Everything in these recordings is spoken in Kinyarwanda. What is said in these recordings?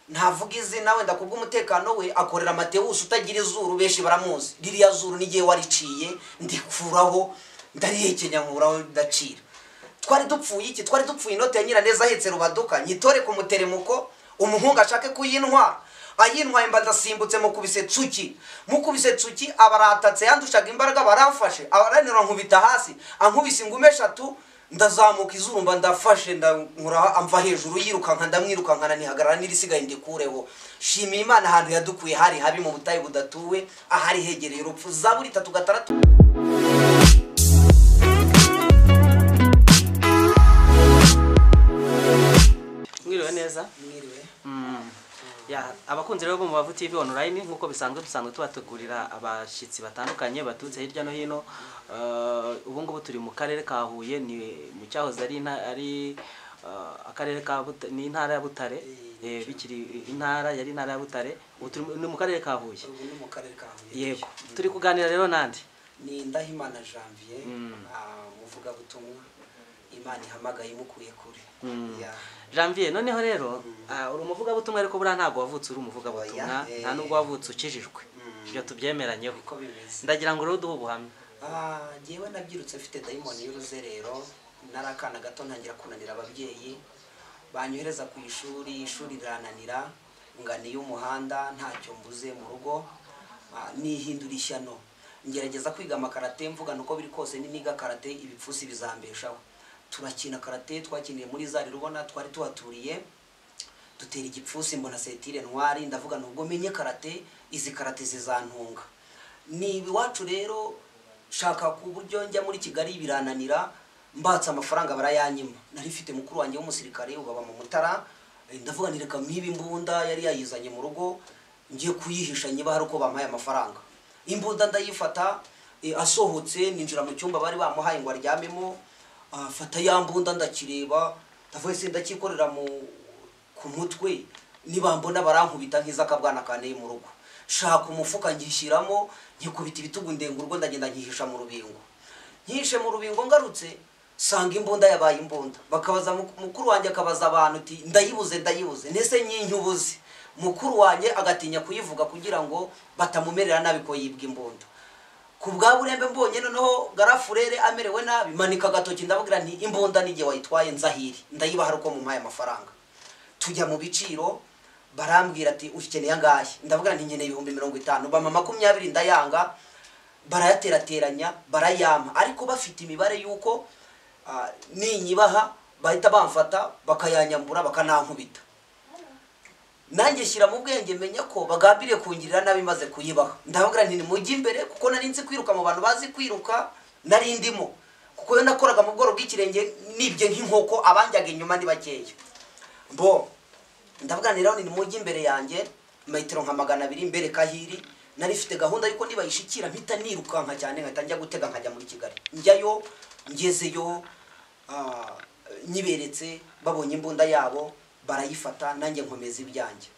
ntavuga izina wenda kubwo umutekano we akorera amatewusi utagira izuru benshi baramuzi ririya zuru n'igihe wariciye ndikuraho ndarihekenya nkuraho ndacira twari dupfuye iki twari dupfuye inote ya nyiraneza ahetse rubaduka nyitore ku muteremuko umuhungu ashake kuyintwa ayintwaye mba ndasimbutse mukubise tsuki mukubise tsuki abaratatse yandushaga imbaraga baramfashe abaranira nkubita hasi ankubise ingume eshatu ndazamuka izuru mba ndafashe ndamura amva hejuru yirukanka ndamwirukankana ntihagarara n'irisigaye ndikureho shimiye imana ahantu yadukuye hari habi mu butayu budatuwe ahari hegereye urupfu zaburi itatu gatandatu mwiriwe neza mwiriwe Ya, abakunzi rero bo mu bavu TV online nk'uko bisanzwe dusanzwe tubategurira abashyitsi batandukanye baturutse hirya no hino Eh, ubu ngubu turi mu karere ka Huye ni mu cyahoze ari inta- ari eh, akarere ka Buta- ni intara ya Butare Eh, bikiri intara yari intara ya Butare ubu turi mu- ni mu karere ka Huye ubu ni mu karere ka huye yego turi kuganira rero nande ni ndahimana janvier ah, umuvugabutumwa imana ihamagaye imukuriye kure Ya. Janvier noneho rero ah, uri umuvugabutumwa ariko buriya ntabwo wavutse uri umuvugabutumwa Oya, eh. nta nubwo wavutse ukijijwe Mm. ibyo tubyemeranyeho uko bimeze ndagira ngo rero duhe ubuhamya Ah, njyewe nabyirutse mfite dayimoni y'uruzerero nari akana gato ntangira kunanira ababyeyi banyohereza ku ishuri ishuri rirananira nganiye umuhanda ntacyo mbuze mu rugo Ah, nihindura ishyano ngerageza kwiga amakarate mvugana uko biri kose niniga karate ibipfusi bizambeshaho turakina karate twakiniye muri za rubona twari tuhaturiye dutera igipfusi mbona setire ntwari ndavuga nubwo menye karate izi karate zizantunga ni iwacu rero shaka ku buryo njya muri kigali birananira mbatse amafaranga barayanyima nari mfite mukuru wanjye w'umusirikare ubaba mu mutara eh, ndavuga nti reka mwibe imbunda yari yayizanye mu rugo ngiye kuyihisha niba hari uko bampaye amafaranga imbunda ndayifata eh, asohotse ninjira mu cyumba bari bamuhaye ngo aryamemo ah, fata ya mbunda ndakireba ndavuga se ndacyikorera mu ku mutwe niba mbona barankubita nk'iz'akabwana kaneye mu rugo shaka umufuka ngishyiramo nkikubita ibitugu ndenga urwo ndagenda nkihisha mu rubingo nyihishe mu rubingo ngarutse sanga imbunda yabaye imbunda bakabaza muk- mukuru wanjye akabaza abantu uti ndayibuze ndayibuze nese nyincyubuze mukuru wanjye agatinya kuyivuga kugira ngo batamumerera nabi ko yibwa imbunda ku bwa burembe mbonye noneho garafurere amerewe nabi manika agatoki ndabwira nti imbunda n'igihe wayitwaye nzahiri ndayibaha ari uko mumpaye amafaranga tujya mu biciro barambwira ati ukeneye angahe ndavuga nti nkeneye ibihumbi mirongo itanu bama makumyabiri ndayanga barayaterateranya barayampa ariko bafite imibare y'uko ah, ninyibaha bahita bamfata bakayanyambura bakanankubita nanjye shyira mu bwenge menya ko bagambiriye kungirira nabi maze kuyibaha ndavuga nti nimujye imbere kuko nari nzi kwiruka mu bantu bazi kwiruka nari ndimo kuko iyo nakoraga mu bworo bw'ikirenge nibye nk'inkoko abanjyaga inyuma ni bakeya bo ndavuga nti rero ni mujyi imbere yanjye metero nka magana abiri mbere kahiri nari mfite gahunda y'uko nibayishikira mpita nirukanka cyane nkahita njya gutega nkajya muri kigali njyayo ngezeyo ah, nyiberetse babonye imbunda yabo barayifata nanjye nkomeza ibyanjye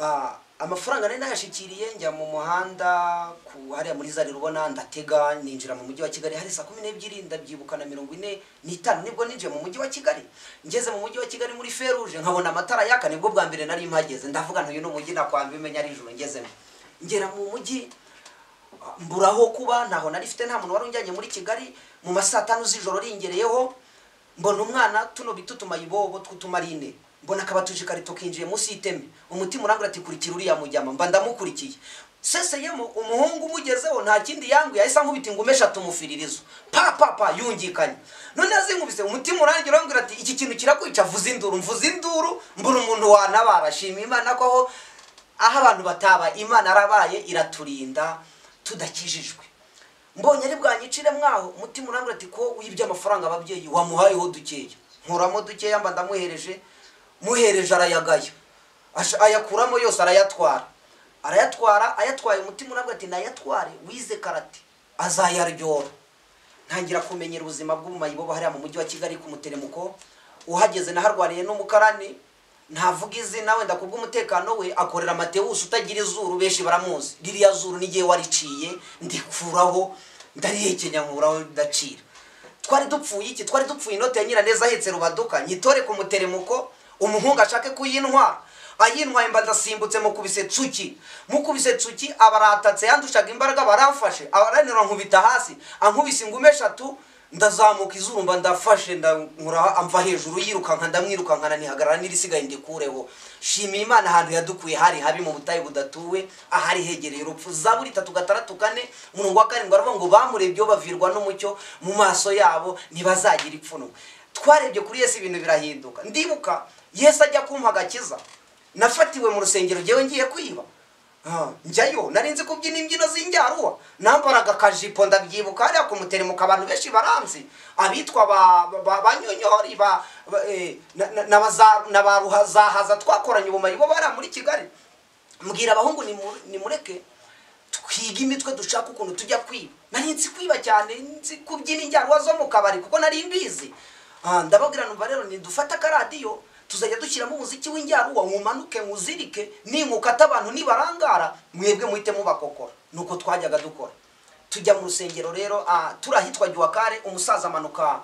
Ah, amafaranga nari nayashikiriye njya mu muhanda ku hariya muri zari rubona ndatega ninjira mu mujyi wa kigali hari saa kumi n'ebyiri ndabyibuka na mirongo ine n'itanu nibwo ninjiye mu mujyi wa kigali ngeze mu mujyi wa kigali muri feruje nkabona amatara yaka nibwo bwa mbere nari mpageze ndavuga ntuyu ni umujyi nakwamba imenya ari ijoro ngezemo ngera mu mujyi mburaho kuba ntaho nari mfite nta muntu wari unjyanye muri kigali mu ma saa tanu z'ijoro ringereyeho mbona umwana tuno bita utumayibobo tw'utumarine mbona akabatuje ikarito kinjiye munsi y'iteme umutima urangura ati kurikira uriya mujyama mba ndamukurikiye seseyemo umuhungu umugezeho nta kindi yanguye ahise ankubita ingume eshatu mufiririzo pa pa pa yungikanye none azinkubise umutima urangira urambwira ati iki kintu kirakwica vuza induru mvuza induru mbona umuntu wanabara shima imana ko aho aho abantu bataba imana yarabaye iraturinda tudakijijwe mbonye ari bwanyicire mwaho umutima urambwira ati ko wibye amafaranga ababyeyi wamuhayeho dukeya nkuramo dukeya mba ndamuhereje muhereje arayagaya Ash- ayakuramo yose arayatwara arayatwara ayatwaye umutima urambwira ati nayatware wize karate azayaryora ntangira kumenyera ubuzima bw'ubumayibobo hariya mu mujyi wa kigali ku muteremuko uhageze naharwariye n'umukarani ntavuga izina wenda kubwo umutekano we akorera amatewusi utagira izuru benshi baramuzi ririya zuru n'igihe wariciye ndikuraho ndarihekenya nkuraho ndacira twari dupfuye iki twari dupfuye inote ya nyiraneza ahetse rubaduka nyitore ku muteremuko umuhungu ashake kuyintwa ayintwaye mba ndasimbutse mukubise tsuki mukubise tsuki abaratatse yandushaga imbaraga baramfashe abaranira nkubita hasi ankubise ingumi eshatu ndazamuka izuru mba ndafashe ndankura amva hejuru yirukanka ndamwirukankana nihagarara n'irisigaye ndikureho shimiye imana ahantu yadukuye hari habi mu butayu budatuwe ahari hegereye urupfu zaburi itatu gatandatu kane umurongo wa karindwi aravuga ngo bamurebyeho bavirwa n'umucyo mu maso yabo ntibazagira ipfunwe twarebye kuri yesu ibintu birahinduka ndibuka yesu ajya kumpa agakiza nafatiwe mu rusengero ngewe ngiye kwiba Ah, njyayo nari nzi kubyina imbyino z'injyaruwa nambaraga akajipo ndabyibuka hariya ku muteremuka abantu benshi baranzi abitwa ba- ba- ba- banyonyori ba- ba- eh, na- na- na baza- na ba ruhazahaza twakoranye ubumenyi bo bariya muri kigali mbwira abahungu nimu- nimureke twiga imitwe dushaka ukuntu tujya kwiba nari nzi kwiba cyane nzi kubyina injyaruwa zo mu kabari kuko nari mbizi Ah, ndababwira numva rero nidufate akaradiyo tuzajya dushyiramo umuziki w'injyaruwa mumanuke muzirike ninkuka ati abantu nibarangara mwebwe muhite mubakokora ni uko twajyaga dukora tujya mu rusengero rero ah, turi ahitwa giwakare umusaza amanuka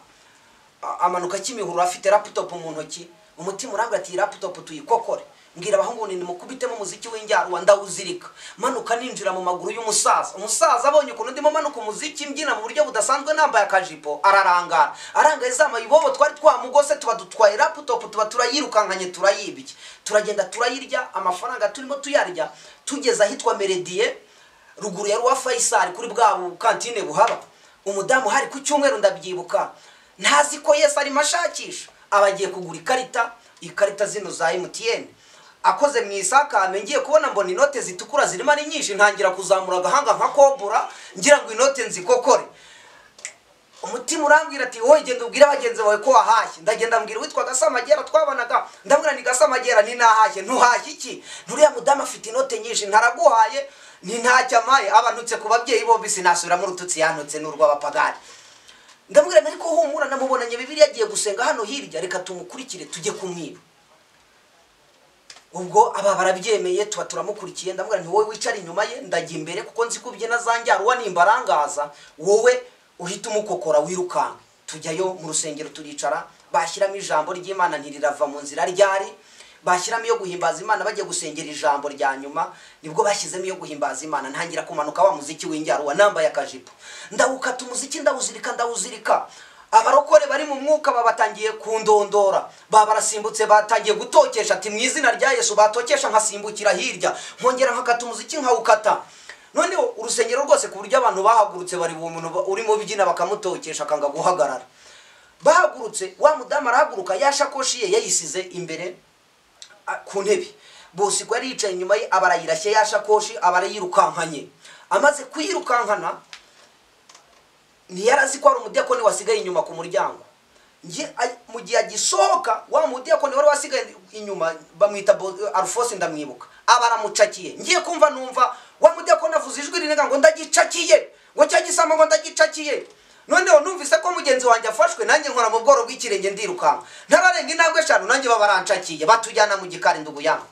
a- amanuka kimihurura afite laptop mu ntoki umutima urambwira ati iyi laptop tuyikokore mbwira abahungu ni nimukubitemo umuziki w'injyaruwa ndawuzirika manuka ninjira mu maguru y'umusaza umusaza abonye ukuntu ndimo manuka umuziki mbyina mu buryo budasanzwe nambaye akajipo ararangara arangaye za mayibobo twari twamugose tuba dutwaye laptop tuba turayirukankanye turayibye turagenda turayirya amafaranga turimo tuyarya tugeze ahitwa merediye ruguru ya ruwa fayisari kuri bwa bukantine buhaba umudamu hari ku cyumweru ndabyibuka ntazi ko yesu arimo ashakisha aba agiye kugura ikarita ikarita zino za emutiyeni akoze mu isakame ngiye kubona mbona inote zitukura zirimo ari nyinshi ntangira kuzamura agahanga nka kobura ngira ngo inote nzikokore umutima urambwira ati wowe genda ubwire bagenzi bawe ko wahashye ndagenda mbwira uwitwa gasamagera twabanaga ndabwira ni gasamagera ni nahashye ntuhashye iki nturiya mudamu afite inote nyinshi ntaraguhaye ni ntacyo amaye abantutse ku babyeyi bombi sinasubiramo urututsi yantutse n'urw'abapagani ndamubwira nari ko humura namubonanye bibiriya agiye gusenga hano hirya reka tumukurikire tujye kumwiba ubwo aba barabyemeye tuba turamukurikiye ndamubwira nti wowe wicara inyuma ye ndajya imbere kuko nzi ko ubyina za njyaruwa nimbarangaza wowe uhita umukokora wirukanka tujyayo mu rusengero turicara bashyiramo ijambo ry'imana ntirirava mu nzira ryari bashyiramo iyo guhimbaza imana bajya gusengera ijambo rya nyuma nibwo bashyizemo iyo guhimbaza imana ntangira kumanuka wa muziki w'injyaruwa nambaye akajipo ndawukata umuziki ndawuzirika ndawuzirika abarokore bari mu mwuka babatangiye kundondora ba barasimbutse batangiye gutokesha ati mu izina rya yesu batokesha nkasimbukira hirya nkongera nkakata umuziki nkawukata noneho urusengero rwose ku buryo abantu bahagurutse bari uwo muntu ba- urimo ubyina bakamutokesha akanga guhagarara bahagurutse wa mudamu arahaguruka yashakoshi ye yayisize imbere a- ku ntebe bose ubwo yari yicaye inyuma ye aba arayirashye yashakoshi aba arayirukankanye amaze kuyirukankana ntiyarazi ko hari umudiyakoni wasigaye inyuma ku muryango Nge- a- mu gihe agisohoka wa mudiyakoni wari wasigaye inyuma bamwita Bo- arufosi ndamwibuka aba aramucakiye ngiye kumva numva wa mudiyakoni avuze ijwi rinega ngo ndagicakiye ngo cya gisama ngo ndagicakiye noneho numvise ko mugenzi wanjye afashwe nanjye nkora mu bworo bw'ikirenge ndirukanka ntararenga intambwe eshanu nanjye baba barancakiye batujyana mu gikari nduguyanga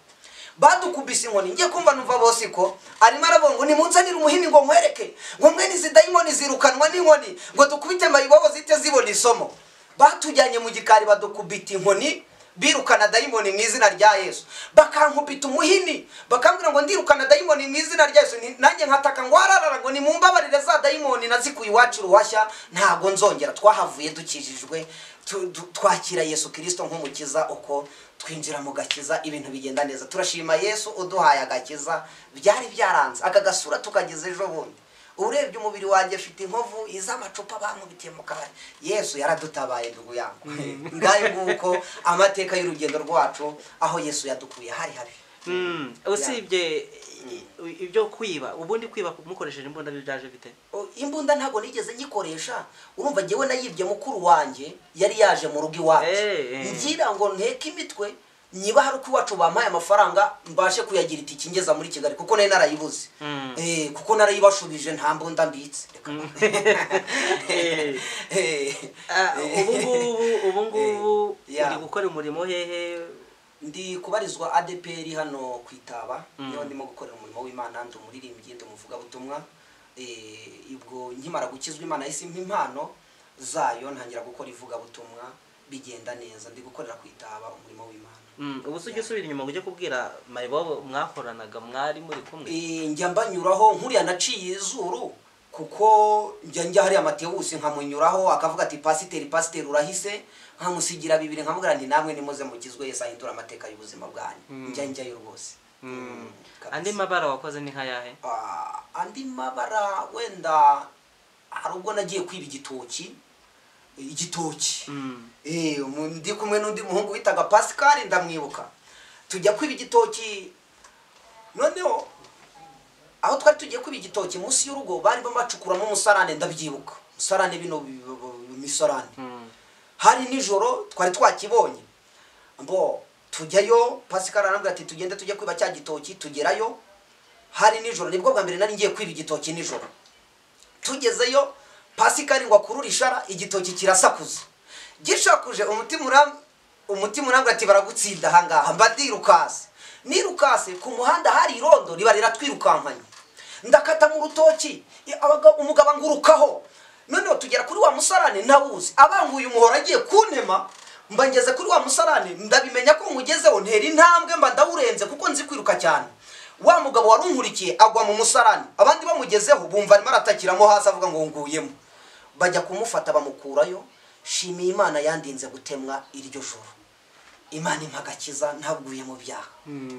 badukubise inkoni ngiye kumva numva bose ko arimo aravuga ngo nimunsanire umuhini ngo nkwereke ngo mwe nizi dayimoni zirukanwa n'inkoni ngo dukubite mayibobo zite zibona isomo batujyanye mu gikari badukubita inkoni birukana dayimoni mu izina rya yesu bakankubita umuhini bakambwira ngo ndirukana dayimoni mu izina rya yesu Ni- nanjye nkataka ngo hararara ngo nimumbabarire za dayimoni nazikuye iwacu ruhashya ntabwo nzongera twahavuye dukijijwe tu- tu- twakira yesu kirisito nk'umukiza uko twinjira mu gakiza ibintu bigenda neza turashima yesu uduhaye agakiza byari byaranze aka gasura tukageze ejo bundi urebye umubiri wanjye afite inkovu iz'amacupa bamubitiye mu kabari yesu yaradutabaye ndugu yangu ngayo nguko amateka y'urugendo rwacu aho yesu yadukuye hari habi Mm, usibye i- i- ibyo kwiba ubundi kwiba mukoresheje imbunda byaje bite O, imbunda ntabwo nigeze nyikoresha urumva ngewe nayibye mukuru wanjye yari yaje mu rugo iwacu Eh, eh. ngira ngo nteke imitwe niba hari uko iwacu bampaye amafaranga mbashe kuyagira itike ngeza muri kigali kuko nari narayibuze Mm. Eh, kuko narayibashubije nta mbunda mbitse Reka. Eh, Eh, ah, ubu ngubu ubu ngubu Eh, yeah. uri gukora umurimo hehe ndi kubarizwa adeperi hano ku itaba niho ndimo gukorera umurimo w'imana ndi umuririmbyi ndi umuvugabutumwa Eh, ubwo nkimara gukizwa imana yahise impa impano zayo ntangira gukora ivugabutumwa bigenda neza ndi gukorera ku itaba umurimo w'imana Mm, ubu se ujya usubira inyuma ngo ujye kubwira mayibobo mwakoranaga mwari muri kumwe Eh, njya mbanyuraho nkuriya naciye izuru kuko njya njya hariya matewusi nkamunyuraho akavuga ati pasiteri pasiteri urahise nkamusigira bibiri nkamubwira nti namwe nimuze mukizwe yesu ahindura amateka y'ubuzima bwanyu njya njyayo rwose Mm, kabisa. andi mabara wakoze ni nkayahe Ah, andi mabara wenda hari ubwo nagiye kwiba igitoki igitoki Mm. Eh, umu- ndi kumwe n'undi muhungu witaga pascal ndamwibuka tujya kwiba igitoki noneho aho twari tugiye kwiba igitoki munsi y'urugo bari bamacukuramo umusarane ndabyibuka umusarane bino bi- bi- bi- imisarane Mm. hari nijoro twari twakibonye mbo tujyayo pascal arambwira ati tugende tujye kwiba cya gitoki tugerayo hari nijoro nibwo bwa mbere nari ngiye kwiba igitoki nijoro tugezeyo pasikari ngo akurure ishara igitoki kirasakuza gishakuje umutima uram umutima urambwira ati baragutsinda ahangaha mba ndirukase nirukase ku muhanda hari irondo riba riratwirukankanye ndakata mu rutoki i- abaga- umugabo angurukaho noneho tugera kuri wa musarane ntawuzi abanguye umuhoro agiye kuntema mba ngeze kuri wa musarane ndabimenya ko nkugezeho ntera intambwe mba ndawurenze kuko nzi kwiruka cyane wa mugabo wari unkurikiye agwa mu musarani abandi bamugezeho bumva arimo aratakiramo hasi avuga ngo nguyemo bajya kumufata bamukurayo shimiye imana yandinze gutemwa iryo joro imana impa agakiza ntaguye mu byaha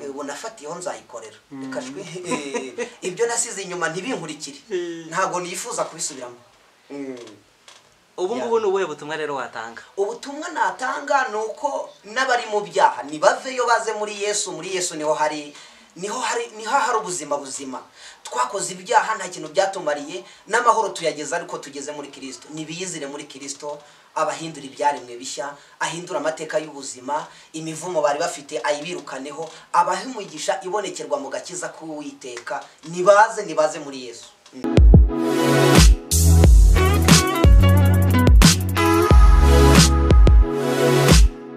Eh, ubu nafatiyeho nzayikorera Reka jwi, eh, ibyo nasize inyuma ntibinkurikire ntabwo nifuza kubisubiramo Mm. ubu ngubu ni ubuhe butumwa rero watanga ubutumwa natanga ni uko n'abari mu byaha ntibaveyo baze muri yesu muri yesu niho hari niho hari niho hari ubuzima buzima twakoze ibyaha nta kintu byatumariye n'amahoro tuyageza ariko tugeze muri kirisito ntibiyizire muri kirisito abahindura ibyaremwe bishya ahindura amateka y'ubuzima imivumo bari bafite ayibirukaneho abaha imigisha ibonekerwa mu gakiza k'uwiteka nibaze nibaze muri yesu